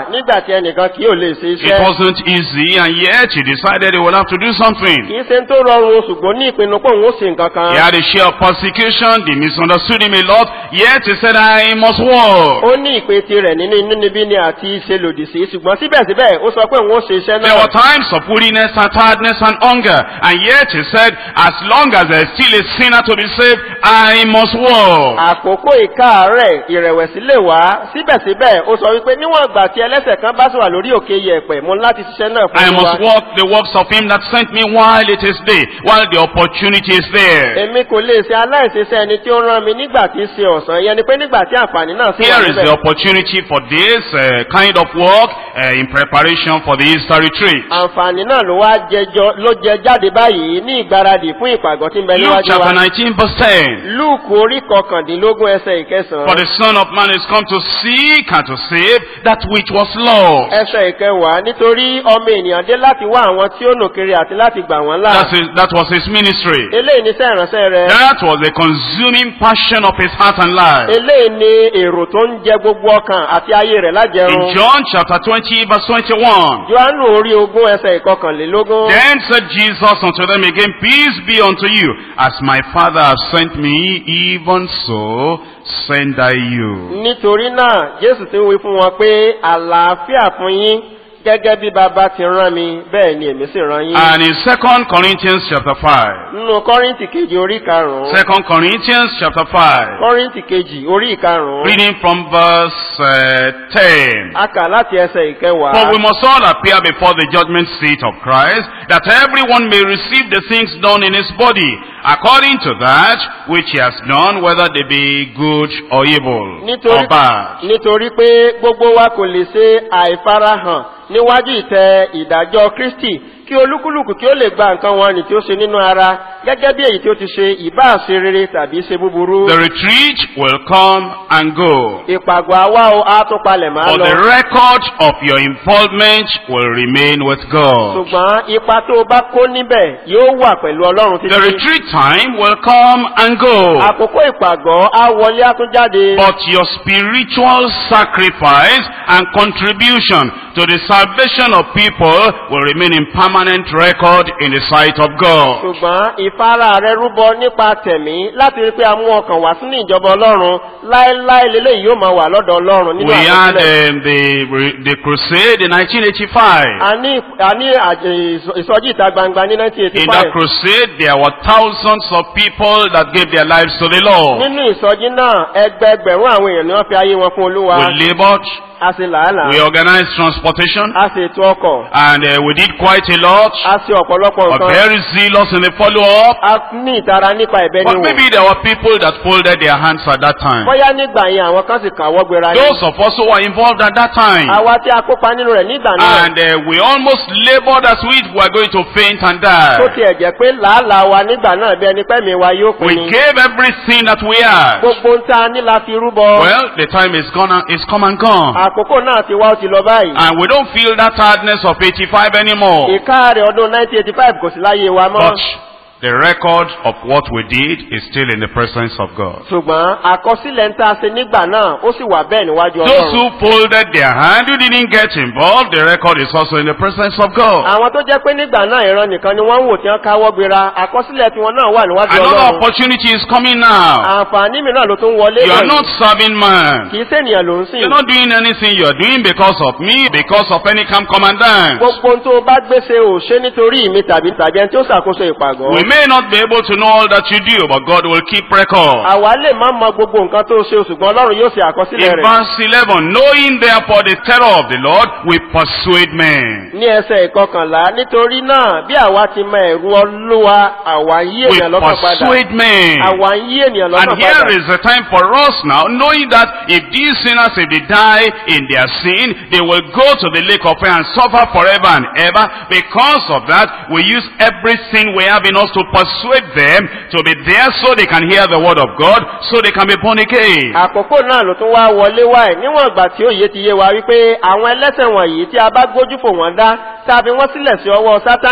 nígbà tí ẹnìkan kì yóò lè ṣe It iṣẹ́. wasn't easy and yet he decided he would have to do something. kì í ṣe ń tó rọrùn ṣùgbọ́n ní ìpinnu pé òun ó ṣe nǹkan kan. He had a share of persecution, they misunderstood him a lot, yet he said, I must walk. ó ní ìpè tirẹ̀ nínú inúnibíni àti ṣe lòdì sí ṣùgbọ́n síbẹ̀síbẹ̀ ó sọ pé òun ó ṣe iṣẹ́ There náà. were times of weariness and tiredness and hunger, and yet he said, as long as there is still a sinner to be saved, I must walk. àkókò ìkáàárẹ̀ ìrẹ̀wẹ̀sì lè wá síbẹ̀síbẹ̀ ó sọ wípé níwọ̀n ìgbà tí ẹlẹ́sẹ̀ kan bá sì wà lórí òkè yẹ̀pẹ̀ mo ní láti ṣiṣẹ́ náà I fún must wa. walk the works of him that sent me while it is day, while the opportunity is there. èmi kò lè ṣe aláìṣeṣẹ́ ẹni tí ó rán mi nígbà tí í ṣe ọ̀sán yẹn ni pé nígbà tí àǹfààní náà sì wà Here is the níbẹ̀. opportunity for this uh, kind of work uh, in preparation for the Easter retreat. àǹfààní náà ló wá jẹjọ ló jẹ jáde báyìí ní ìgbáradì fún ìpàgọ́ tí ń bẹ Luke níwájú chapter wa. 19 verse 10. lúùkù orí kọkàndínlógún ẹsẹ̀ For ìkẹsàn-án the Son of Man is come to seek and to save that which was lost. ẹsẹ̀ ìkẹwàá nítorí ọmọ ènìyàn dé láti wá àwọn tí ó nù kiri àti láti gbà wọ́n là. That's his, that was his ministry. eléyìí ni iṣẹ́ ìránṣẹ́ rẹ̀. That was the consuming passion of his heart and life. eléyìí ni èrò tó ń jẹ gbogbo ọkàn àti ayé rẹ̀ In lájẹrun. John chapter 20 verse 21. johannu orí ogún ẹsẹ̀ ìkọkànlélógún. Then said Jesus unto them again, Peace be unto you. As my Father has sent me, even so send I you. nítorí náà jésù ti ń wí fún wọn pé àlàáfíà fún yín gẹ́gẹ́ bí baba ti rán mi bẹ́ẹ̀ ni èmi sì rán yín. And in 2 Corinthians chapter 5. nínú kọ́rìntì kejì orí karùn-ún. 2 Corinthians chapter 5. kọ́rìntì kejì orí karùn-ún. Reading from verse uh, 10. a kà láti ẹsẹ̀ ìkẹwàá. For we must all appear before the judgment seat of Christ, that everyone may receive the things done in his body, according to that which he has done, whether they be good or evil, nítorí or bad. nítorí pé gbogbo wa kò lè ṣe àìfarahàn níwájú ìtẹ́ ìdájọ́ kristi kí olúkúlùkù kí ó lè gba nǹkan wọn ní tí ó ṣe nínú ara gẹ́gẹ́ bí èyí tí ó ti ṣe ìbá ṣe rere tàbí ṣe búburú. The retreat will come and go, ìpàgọ́ àwa o á tún palẹ̀ máa but the lọ. record of your involvement will remain with God. ṣùgbọ́n ipa tó o bá kó níbẹ̀ yóò wà pẹ̀lú ọlọ́run The títí. retreat time will come and go. àkókò ìpàgọ́ á wọlé á tún jáde. But your spiritual sacrifice and contribution to the salvation of people will remain in permanent record in the sight of God. ṣùgbọ́n ìfara rẹ rúbọ nípa tẹ̀mí láti rí pé a mú ọkàn wá sínú ìjọba ọlọ́run láéláé lélẹ́yìí yóò máa wà lọ́dọ̀ ọlọ́run nínú We had àkọsílẹ̀. um, the, the crusade in 1985. a ní a ní àjẹ- ìsọ- ìsọjí ìta gbangba ní In that 1985. crusade, there were thousands of people that gave their lives to the Lord. nínú ìsọjí náà ẹgbẹgbẹ̀rún àwọn èèyàn ni wọ́n fi ayé wọn fún olúwa. We labored, a ṣe làálàá. we organized transportation, a ṣe ètò ọkọ̀. and uh, we did quite a lot. a ṣe ọ̀pọ̀lọpọ̀ Were nǹkan. very zealous in the follow-up. a ní ìtara nípa ẹ̀bẹ̀ But ni wò. maybe there were people that folded their hands at that time. bóyá nígbà yẹn àwọn kan sì kàwọ́ gbéra ní. Those of us who were involved at that time. àwa tí a kópa nínú rẹ̀ nígbà náà. And uh, we almost labored as we were going to faint and tó die. tiẹ̀ jẹ́ pé làálàá wa nígbà náà bí ẹni pẹ́mi wa yóò We pin ni. gave everything that we had. gbogbo ń ta ní la fi rúbọ. Well, the time is gone, and- is come and gone. àkókò náà ti wá ó ti lọ báyìí. And we don't feel that hardness of 85 anymore. ìkáàrẹ̀ ọdún 1985 kò sí láyé wa mọ́. But the record of what we did is still in the presence of God. ṣùgbọ́n àkọsílẹ̀ ń ta ṣe nígbà náà ó sì wà bẹ́ẹ̀ níwájú Those ọlọ́run. who folded their hand, who didn't get involved, the record is also in the presence of God. àwọn tó jẹ́ pé nígbà náà ìran nìkan ni wọ́n ń wò tí wọ́n káwọ́ gbéra àkọsílẹ̀ tiwọn náà wà níwájú Another ọlọ́run. opportunity is coming now. àǹfààní mìíràn ló tún wọlé You are wọ̀nyí. not serving man. kì í sènìyàn ló ń sìn. You're not doing anything you're doing because of me, because of any camp commandant. gbogbo ohun tó o bá gbèsè ò ṣe nítorí mi tàbí tàbí ẹni tí ó ṣàkóso ìpàgọ́. We may not be able to know all that you do, but God will keep record. àwa lè má mọ gbogbo nǹkan tó ṣe ṣùgbọ́n ọlọ́run yóò ṣe àkọsílẹ̀ In rẹ̀. verse 11, knowing therefore the terror of the Lord, we persuade men. ní ẹsẹ̀ ìkọkànlá nítorí náà bí àwa ti mọ ẹ̀rù olúwa àwa ń yí We ènìyàn lọ́kàn padà. persuade men. àwa ń yí ènìyàn And lọ́kàn here padà. is the time for us now, knowing that if these sinners, if they die in their sin, they will go to the lake of fire and suffer forever and ever. Because of that, we use everything we have in us to persuade them to be there so they can hear the word of God, so they can be born again. àkókò náà ló tún wá wọlé wáyé níwọ̀n ìgbà tí òye ti yé wa wípé àwọn ẹlẹ́sẹ̀ wọ̀nyí tí a bá gbójú fò wọ́n dá tàbí wọ́n sílẹ̀ sí ọwọ́ sátánì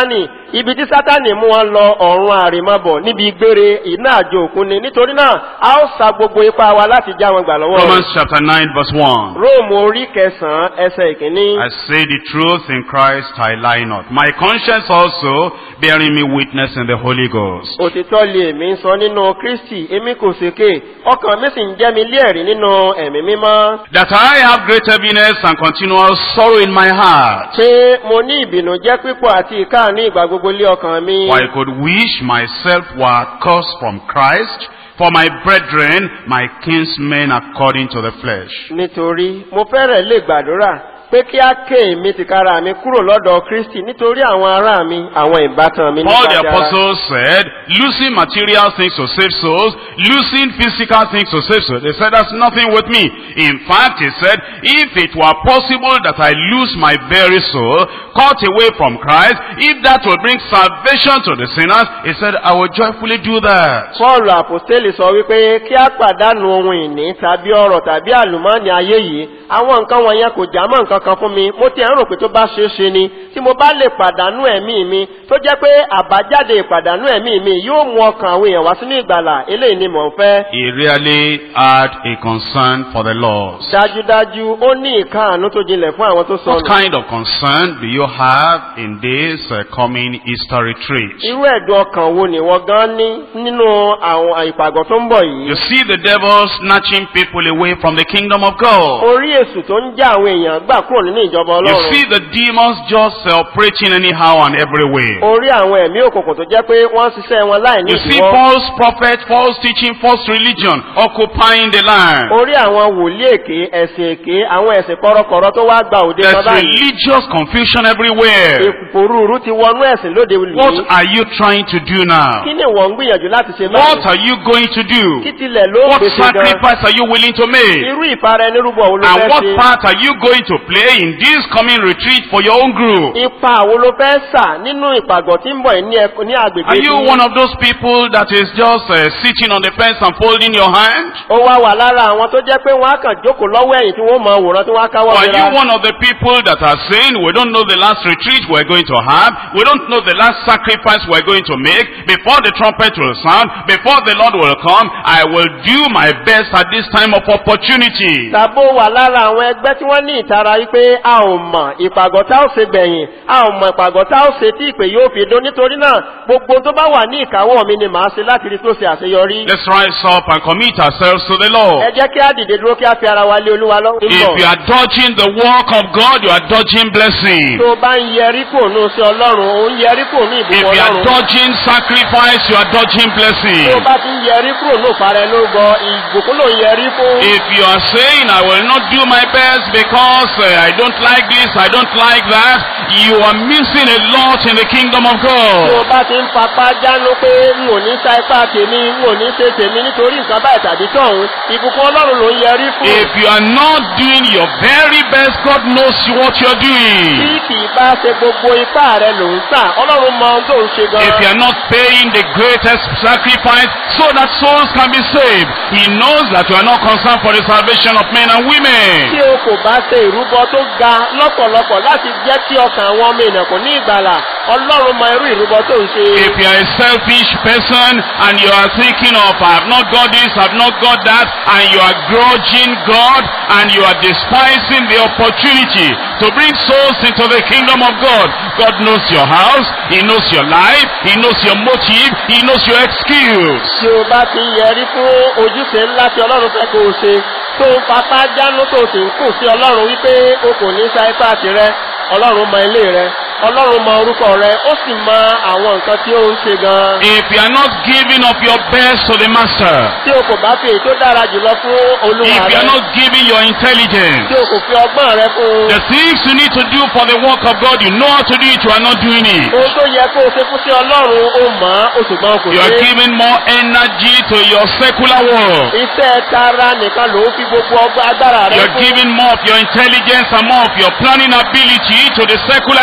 ibi tí sátani mú wọn lọ ọ̀run àrèmabọ̀ níbi gbére iná àjò òkun ni nítorí náà a ó sa gbogbo ipá wa láti já wọn gbà lọ́wọ́ rẹ̀. Romans chapter 9 verse 1. róòmù orí kẹsàn-án ẹsẹ̀ ìkíní. I say the truth in Christ, I lie not. My conscience also bearing me witness in the Holy Ghost. òtítọ́ lè mí sọ nínú kristi èmi kò sèké ọkàn mi sì ń jẹ́ mi lẹ́ẹ̀rí nínú ẹ̀mí mímọ́. That I have great heaviness and continual sorrow in my heart. pé mo ní ìbìnújẹ́ pípọ̀ àti ìkáàánú ìgbà gbogbo lé ọkàn mi. For I could wish myself were cursed from Christ, for my brethren, my kinsmen according to the flesh. nítorí mo fẹ́rẹ̀ lè gbàdúrà pé kí á ké èmi tìkára mi kúrò lọ́dọ̀ kristi nítorí àwọn ará mi àwọn ìbátan mi Paul the nípa ti ara. apostle said, losing material things to save souls, losing physical things to save souls. He said, that's nothing with me. In fact, he said, if it were possible that I lose my very soul, cut away from Christ, if that will bring salvation to the sinners, he said, I will joyfully do that. paul àpòstélì sọ wípé kí á pàdánù ohun ìní tàbí ọrọ̀ tàbí àlùmọ́ọ́nì ayé yìí àwọn nǹkan wọ̀nyẹn kò já mọ́ nǹkan kan fún mi mo ti ẹ̀ ń rò pé tó bá ṣeé ṣe ni tí mo bá lè pàdánù ẹ̀mí mi tó jẹ́ pé àbájáde ìpàdánù ẹ̀mí mi yóò mú ọkàn àwọn èèyàn wá sínú ìgbàlà eléyìí ni mò ń fẹ́. He really had a concern for the lost. dájúdájú ó ní ìkáàánú tó jinlẹ̀ fún àwọn tó What sọnù. kind of concern do you have in this uh, coming Easter retreat? irú ẹ̀dùn ọkàn wo ni wọ́n gan ní nínú àwọn ìpàgọ́ tó ń bọ̀ yìí. You see the devil snatching people away from the kingdom of God. orí èsù tó ń já àwọn èèyàn gbà kúrò nínú ìjọba You ọlọ́run. see the demons just uh, operating anyhow and everywhere. orí àwọn ẹ̀mí òkùnkùn tó jẹ́ pé wọ́n ń ṣiṣẹ́ wọn láì ní You see ìdíwọ́. false prophet, false teaching, false religion occupying the land. orí àwọn wòlíì èké ẹ̀sìn èké àwọn ẹ̀sìn kọ́rọ́kọ́rọ́ tó wá gba òde There's lọ báyìí. religious confusion everywhere. ìpòrúurú ti wọnú ẹ̀sìn lóde What lùmí. are you trying to do now? kí ni wọ́n ń gbìyànjú láti ṣe What báyìí? are you going to do? kí tilẹ̀ ló What gbèsè gan? sacrifice are you willing to make? irú ìfara ẹni rúbọ wo ló And fẹ́ what ṣe? part are you going to play in this coming retreat for your own group? ipa wo ló fẹ́ sà nínú ìpàgọ́ tí ń bọ̀ yìí ní ẹk- ní agbègbè Are you tí- one of those people that is just uh, sitting on the fence and folding your hand? ó wá wà lára àwọn tó jẹ́ pé wọ́n á kàn jókòó lọ́wọ́ ẹ̀yìn tí wọ́n mọ àwòrán tí wọ́n á Or káwọ́ are you mìíràn. one of the people that are saying, we don't know the last retreat we're going to have, we don't know the last sacrifice we're going to make, before the trumpet will sound, before the Lord will come, I will do my best at this time of opportunity. tàbó wà lára àwọn ẹgbẹ́ tí wọ́n ní ìtara wípé a ò mọ̀ ìpàgọ́ tá ò ṣe gbẹ̀yìn a ò mọ̀ ìpàgọ́ tá ò ṣe tí ìpè yóò fi dún nítorí náà gbogbo tó bá wà ní ìkáwọ́ mi ni màá ṣe láti rí tó ṣe àṣeyọrí. Let's rise up and commit ourselves to the ẹ Lord. jẹ́ kí á dìde dúró kí á fi ara wa lé olúwa lọ́wọ́. If you are dodging the work of God, you are dodging blessing. tó o bá ń yẹrí kò ní oṣù ọlọ́run ò ń yẹrí kò ní If ìbùkún you are ọlọ́run. dodging sacrifice, you are dodging blessing. tó o bá ti ń yẹrí kúrò ní òparẹ́ lórúkọ ìbùkún ló ń yẹrí fún. If you are saying, I will not do my best because uh, I don't like this, I don't like that, you are missing a lot in the kingdom of tó o God. bá ti ń papá jánu pé n ò ní sa ipá tèmi n ò ní ṣe tèmi nítorí nǹkan báyìí tàbí tọ̀hún ìbùkún ọlọ́run ló ń yẹrí fún. If you are not doing your very best, God knows what you're tí doing. kì í bá ṣe gbogbo ipá rẹ ló ń sà ọlọ́run mọ ohun tó ń ṣe gan. If you are not paying the greatest sacrifice so that souls can be saved, He knows that you are not concerned for the salvation of men and tí women. o kò bá ṣe ìrúbọ tó ga lọ́pọ̀lọpọ̀ láti jẹ́ kí ọkàn àwọn ọmọ èèyàn kò ní ìgbàlà ọlọ́run mọ irú ìrúbọ tó ń ṣe. If you are a selfish person and you are thinking of, I have not got this, I have not got that, and you are grudging God and you are despising the opportunity to bring souls into the kingdom of God, God knows your house, He knows your life, He knows your motive, He knows your excuse. tí o bá ti ń yẹrí fún ojúṣe ńlá tí ọlọ́run fẹ́ kó o ṣe tó ń papá jánu tó sì ń kùn sí ọlọ́run wípé o kò ní sa ipá tirẹ̀ ọlọ́run mọ ilé rẹ ọlọ́run mọ orúkọ rẹ ó sì mọ àwọn nǹkan tí ó ń ṣe gan. If you are not giving up your best to the Master, tí o kò bá fi èyí tó dára jùlọ fún olúwa if you rẹ are not giving your intelligence, tí o kò fi ọgbọ́n rẹ fún un. the things you need to do for the work of God, you know how to do it, you are not doing it. ohun tó yẹ kó o ṣe fún sí ọlọ́run ó mọ̀ ọ́ o ṣùgbọ́n kò You are ṣe. giving more energy to your secular work. iṣẹ́ tara nìkan ló ń fi gbogbo ọgbọ́n agbára rẹ You are fún. giving more of your intelligence and more of your planning ability to the secular employment.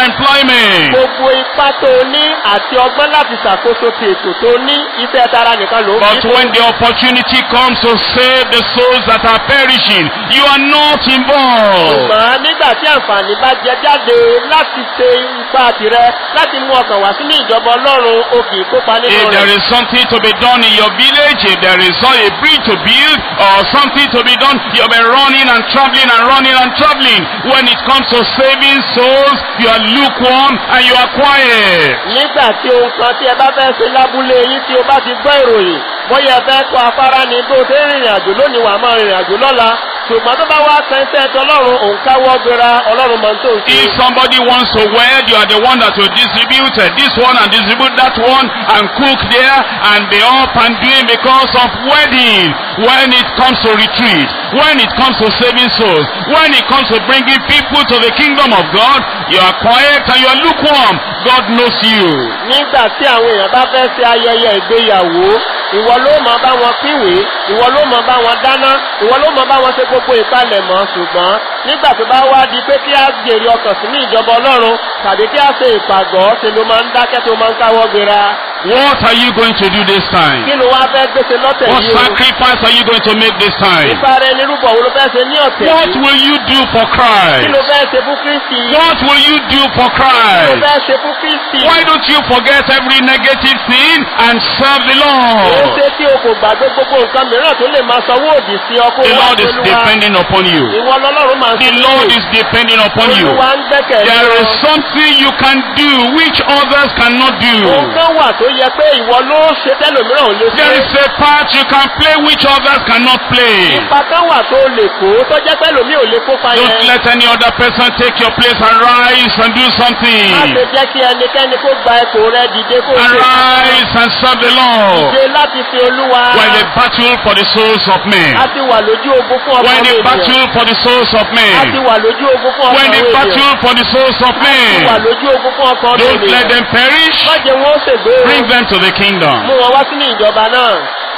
economy. gbogbo ipá tó o ní àti ọgbọ́n láti ṣàkóso ti ètò tó o ní iṣẹ́ tara nìkan ló ń But fi when the opportunity comes to save the souls that are perishing, you are not involved. ṣùgbọ́n nígbà tí àǹfààní bá jẹ jáde láti ṣe ipá tirẹ̀ láti mú ọkàn wá sínú ìjọba ọlọ́run o kì í kópa nínú If there rẹ̀. is something to be done in your village, if there is a bridge to build or something to be done, you'll be running and traveling and running and traveling. When it comes to saving souls, you are lukewarm and you are quiet. nígbà tí ohun kan tí ẹ bá fẹ́ ṣe lábúlé yín tí o bá ti gbọ́ ìròyìn bóyá ẹ fẹ́ kọ afárá ni bó o ṣe ń rìnrìn àjò lónìí wàá máa rìnrìn àjò lọ́la ṣùgbọ́n tó bá wá sẹ́ńsẹ́ tọlọ́run òun káwọ́ gbéra ọlọ́run máa ń tó ń ṣe. If somebody wants to wed, you are the one that will distribute uh, this one and distribute that one and cook there and be up and doing because of wedding. When it comes to retreat, when it comes to saving souls, when it comes to bringing people to the kingdom of God, you are quiet and you are lukewarm. God knows you. nígbà tí àwọn èèyàn bá fẹ́ ṣe ayẹyẹ ìgbéyàwó ìwọ ló mọ bá wọn pínwèé ìwọ ló mọ bá wọn dáná ìwọ ló mọ bá wọn ṣe gbogbo ìpalẹ̀mọ́ ṣùgbọ́n nígbà tó bá wá di pé kí á jèrè ọkàn sí ní ìjọba ọlọ́run tàbí kí á ṣe ìpàgọ́ ṣe ló máa ń dákẹ́ tó máa ń káwọ́ gbéra What are you going to do this kí time? ló wá fẹ́ gbèsè lọ́tẹ̀ What yìí o sacrifice are you going to make this time? nípa rẹ nírúbọ wo ló fẹ́ ṣe ní ọ̀tẹ̀ What yìí will you do for kí Christ? ló fẹ́ ṣe fún kristi What will you do for kí ló Christ? fẹ́ ṣe fún kristi Why don't you forget every negative thing and serve the ó Lord? ṣe tí o kò gbàgbé gbogbo nǹkan mìíràn tó lè máa sanwó òdì sí ọkọ The wa Lord is Olúwa. depending upon you. ìwọ lọ́lọ́run máa ń The sọ Lord is depending upon you. olúwa ń gbẹ́kẹ̀lé There is ọ. something you can do which others cannot ohun do. kan wà tó yẹ pé ìwọ ló ṣe tẹ́lòmíràn ò lè There ṣe is a part you can play which others cannot play. ipa kan wà tó lè kó tó jẹ́ pẹ́lòmí ò lè kópa Don't yẹn let any other person take your place and rise and do má ṣe something. jẹ́ kí ẹnikẹ́ni kó gba ipò rẹ dìde kó And ṣe rise and serve the Lord. dìde láti fi olúwa When the battle for the souls of men. a ti wà lójú ogun fún When ọkàn the ènìyàn battle for the souls of a ti men. wà lójú ogun fún When ọkàn the ènìyàn battle for the souls of a ti wà men. lójú ogun fún ọkàn Don't let ènìyàn them perish. má jẹ́ wọn ó ṣègbè o Bring them to the mú kingdom. wọn wá sínú ìjọba náà.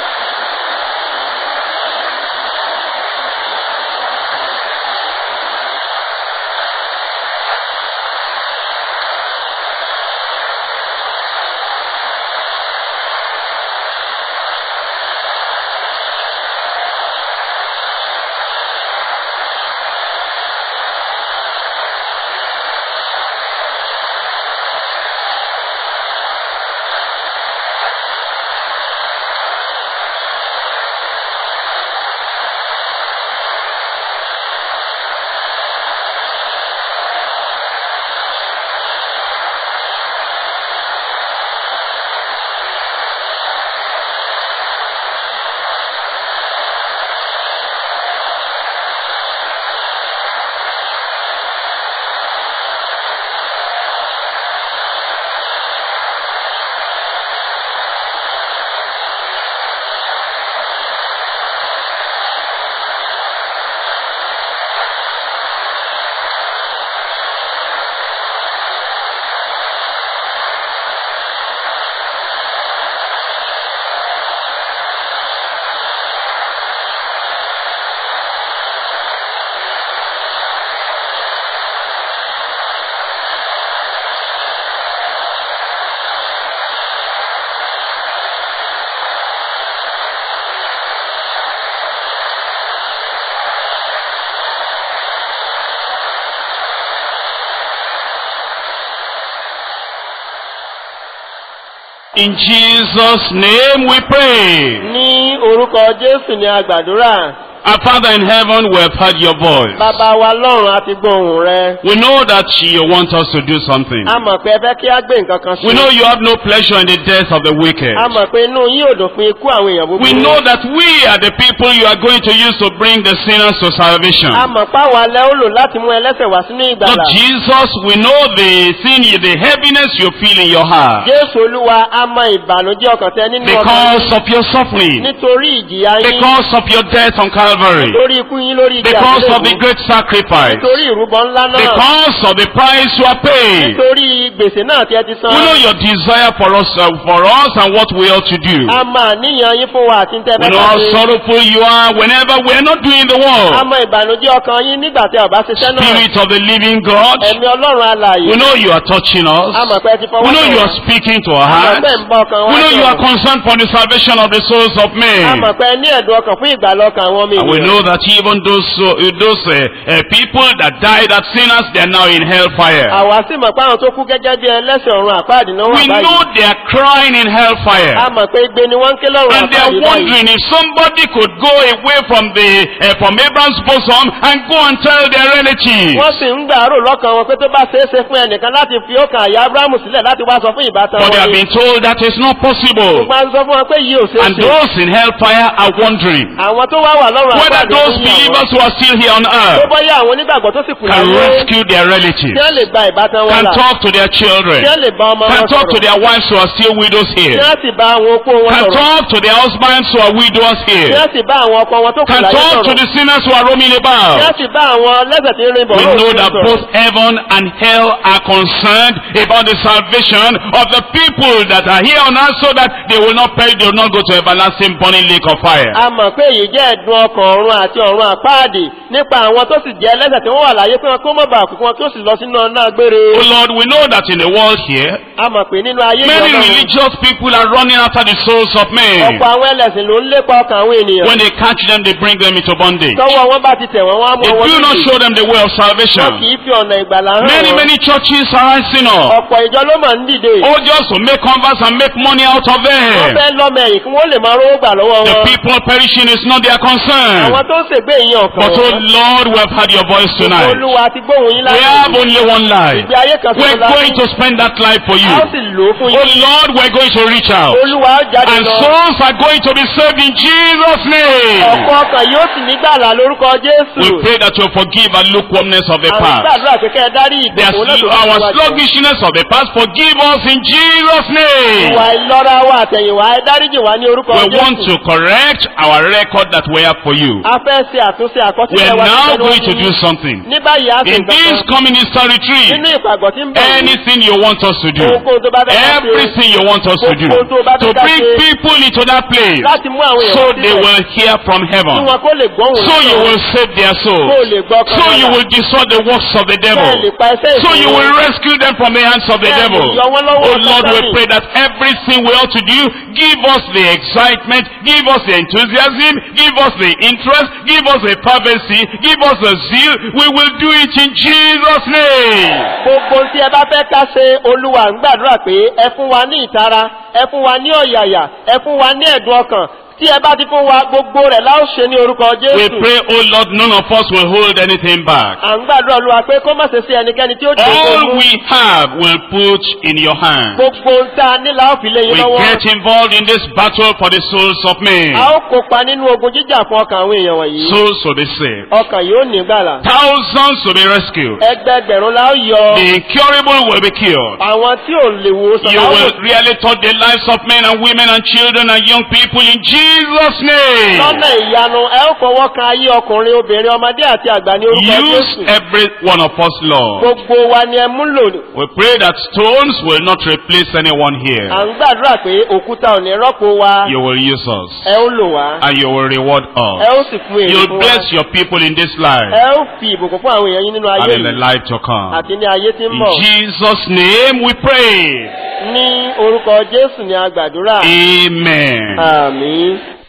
In Jesus' name we pray. ní orúkọ jésù ni a gbàdúrà Our Father in heaven, we have heard your voice. bàbá wa lọ́run àti gbóhùn rẹ We know that you want us to do something. a mọ̀ pé ẹ fẹ́ kí á gbé nǹkan kan We know ṣe you have no pleasure in the death of the wicked. a mọ̀ pé inú yín ò dùn fún ikú àwọn èèyàn búburú We know that we are the people you are going to use to bring the sinners to salvation. a mọ̀ páwa lẹ́ ó lò láti mú ẹlẹ́sẹ̀ wá sínú Lord ìgbàlà Jesus, we know the sin, the heaviness you feel in your heart jésù olúwa a mọ ìbànújẹ́ ọkàn tẹ nínú ọkàn because yín of your suffering, nítorí ìjìyà yín because of your death on Calvary. Calvary. lórí ikú yín lórí igi Because of the àgbélébùú. great sacrifice. nítorí ìrúbọ ńlá náà Because of the price you are paying. nítorí gbèsè náà tí ẹ ti san We know your desire for us, uh, for us and what we ought to do. a máa níyàn yín fún wa àti ń tẹ́ We bẹ́ẹ̀ know how ṣe sorrowful you are whenever we are not doing the a work. mọ ìbànújẹ́ ọkàn yín nígbà tí a ò bá ṣiṣẹ́ náà Spirit of the living God. ẹ̀mí ọlọ́run alààyè We know you are touching a us. mọ̀ pé ẹ ti fọwọ́ We know kàn you wá. are speaking to our a mọ̀ hearts. pé ń bọ́ ọkàn wá We know you are sọ̀rọ̀. concerned for the salvation of the souls of a men. mọ̀ pé ẹ ní ẹ̀dùn ọkàn fún ìgbàlọ́ ọkàn àwọn ọmọ And we ènìyàn know that even those uh, those uh, uh, people that died as sinners, they are now in hellfire. àwa sì mọ̀ pé àwọn tó kú gẹ́gẹ́ bí ẹlẹ́sìn ọ̀run àpáàdì náà wà We know báyìí they are crying in hellfire. a mọ̀ pé igbe ni wọ́n ń ké lọ́rùn And they are àpáàdì báyìí wondering if somebody could go away from the uh, from Abraham's bosom and go and tell their relatives. wọ́n sì ń gbàrò lọ́kàn wọn pé tó bá ṣeé ṣe fún ẹnìkan láti fi ọkàn àyà abrahamu sílẹ̀ láti wá sọ fún ìbátan But they wọn have ni been told that is not possible. ṣùgbọ́n a sọ fún wọn pé yìí ò ṣeé And ṣe those in hellfire are wondering àwọn tó wá wà lọ́rùn whether àpáàdì those fún ìyàwó believers who are still here on tó earth bọ́yá àwọn onígbàgbọ́ tó sì kù can láyé rescue their relatives, tí wọ́n lè gba ìbátan wọn can là talk to their children, tí wọ́n lè bá ọmọ can wọn talk to sọ̀rọ̀ their wives who are still widows tí here, wọ́n sì bá àwọn opó wọn can sọ̀rọ̀ talk to their husbands who are widows tí here, wọ́n sì bá àwọn ọkọ wọn tó kù can láyé talk to sọ̀rọ̀ the sinners who are roaming tí about. wọ́n sì bá àwọn lẹ́sẹ̀ tí ń rin bọ̀ We lóòrùn know that sọ̀rọ̀. both heaven and hell are concerned about the salvation of the people that are here on earth so that they will not perish, they will not go to everlasting burning lake of fire. a mọ̀ pé èyí jẹ́ ẹ̀dùn ọkàn ọ̀run àti ọ̀run àpáàdì nípa àwọn tó sì jẹ́ ẹlẹ́sẹ̀ tí wọ́n wà láyé pé wọn kó mọ̀ bá àkókò wọn kí ó sì lọ sínú ọ̀nà gbére. Oh Lord, we know that in the world here, a mọ̀ pé nínú ayé many ìjọba religious people are running after the souls of men. ọ̀pọ̀ àwọn ẹlẹ́sìn ló ń lépa ọkàn àwọn ènìyàn. When they catch them, they bring them into bondage. tọwọ́ wọn bá ti tẹ̀ wọ́n wọ́n á mú They wọn do not nídìí. show them the way of wọn kì salvation. í fi ọ̀nà ìgbàlà hàn Many, wọ́n. many churches are rising up. ọ̀pọ̀ ìjọ ló mọ̀ ń dìde. Oh, just to make converts and make money out of wọ́n them. fẹ́ lọ́mọ ẹ̀yìn kí wọ́n lè máa rówó gbà lọ́wọ́ The wọn. people perishing is not their concern. àwọn tó ń ṣègbè yín ọ̀kan But oh wọn. Lord, we have heard your voice tonight. olúwa ti gbóhùn yín We have láti only one life. ìgbé ayé kan We're ṣoṣo going to spend that life for you. a ó sì lò ó fún Oh yín. Lord, we're going to reach out. olúwa ó jáde And lọ. souls are going to be saved in Jesus' name. ọ̀pọ̀ ọkàn yóò sì nígbàlà lórúkọ jésù. We pray that you forgive our lukewarmness of the àwọn past. gbàdúrà pé kẹ́ ẹ dárí The ìdìbò náà tó sl- our wá sí. sluggishness of the past, forgive us in Jesus' name. ìwà ìlọ́ra wa àtẹ̀yìnwá ẹ dáríjì wá ní orúkọ We want jésù. to correct our record that we have for you. a fẹ́ ṣe àtúnṣe We àkọsílẹ̀ are wa now sílẹ̀ going to lórí. do something. ní báyìí a sì In ń this kankan coming Easter retreat, nínú ìpàgọ́ tí ń bọ̀ yìí, anything you want us to do, ohunkóhun tó bá fẹ́ ká ṣe everything you want us to do, to bring people into that place, láti mú àwọn so èèyàn they sílẹ̀ will hear from kí heaven. wọn kó lè gbọ́hùn So you will save their kó souls. lè gbọ́ So you will destroy the works of the devil. bẹ́ẹ̀ lè pa ẹsẹ̀ So you ìfún will rescue them from the hands of the Bẹ́ẹ̀ devil. ni, yọ wọ́n lọ́wọ́ Oh Lord, we Sátánì. pray that everything we ought to do, give us the excitement, give us the enthusiasm, give us the interest, give us the fervency, give us the zeal. We will do it in Jesus' name. gbogbo tí ẹ bá fẹ́ ká ṣe olúwa ń gbàdúrà pé ẹ fún wa ní ìtara ẹ fún wa ní ọ̀yàyà ẹ fún wa ní ẹ̀dùn ọkàn tí ẹ bá ti fún wa gbogbo rẹ̀ láò ṣe ní orúkọ We jésù pray, oh Lord, none of us will hold anything back. à ń gbàdúrà olúwa pé kó má ṣe sí ẹnikẹ́ni tí ó jẹ́ All ogún we have will put in your hand. gbogbo ń ta nílà ó fi lé yín We lọ́wọ́ get involved in this battle for the souls of men. a ó kópa nínú ogun jíjà fún ọkàn àwọn èèyàn wọ̀nyí Souls will be saved. ọkàn yóò ní gbàlà Thousands will be rescued. ẹgbẹgbẹ̀rún la ó yọ The incurable will be cured. àwọn tí ò lè wò sàn You láwò will really touch the lives of men and women and children and young people in Jesus' name. lọ́nà ìyanu ẹ ó fọwọ́ kan ayé ọkùnrin obìnrin ọmọdé àti àgbà ní orúkọ Use jésù every one of us, Lord. gbogbo wa ni ẹ mú lò We pray that stones will not replace anyone à here. ń gbàdúrà pé òkúta ò ní rọ́pò wa You will use us ẹ ó lò wá and you will reward ẹ us. ó sì fún èrè You'll fún wa bless your people in this life ẹ ó fi ìbùkún fún àwọn èèyàn yín nínú and ayé in the yìí life to come. àti ní ayé tí ń In bọ̀ Jesus' name we pray. ní orúkọ jésù ni a gbàdúrà Amen. àmín.